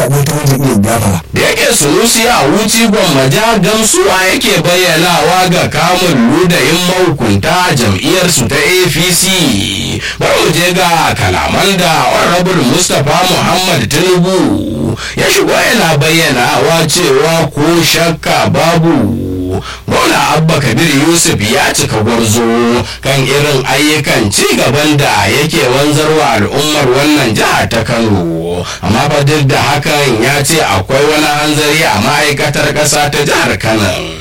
wata wajen iya gafara da yake sunusi a wuci gwammaja gamsuwa yake bayyanawa ga kamun ludayin mahukunta jam'iyyarsu ta apc bari mu je ga kalaman da honorable mustapha muhammad tinubu ya shigo yana bayyanawa cewa ko shakka babu gwamna abba kabir yusuf ya cika gwarzo kan irin ayyukan ci gaban da yake wanzarwa al'ummar wannan jihar ta kano amma fa duk da hakan ya ce akwai wani hanzari a ma'aikatar ƙasa ta jihar kano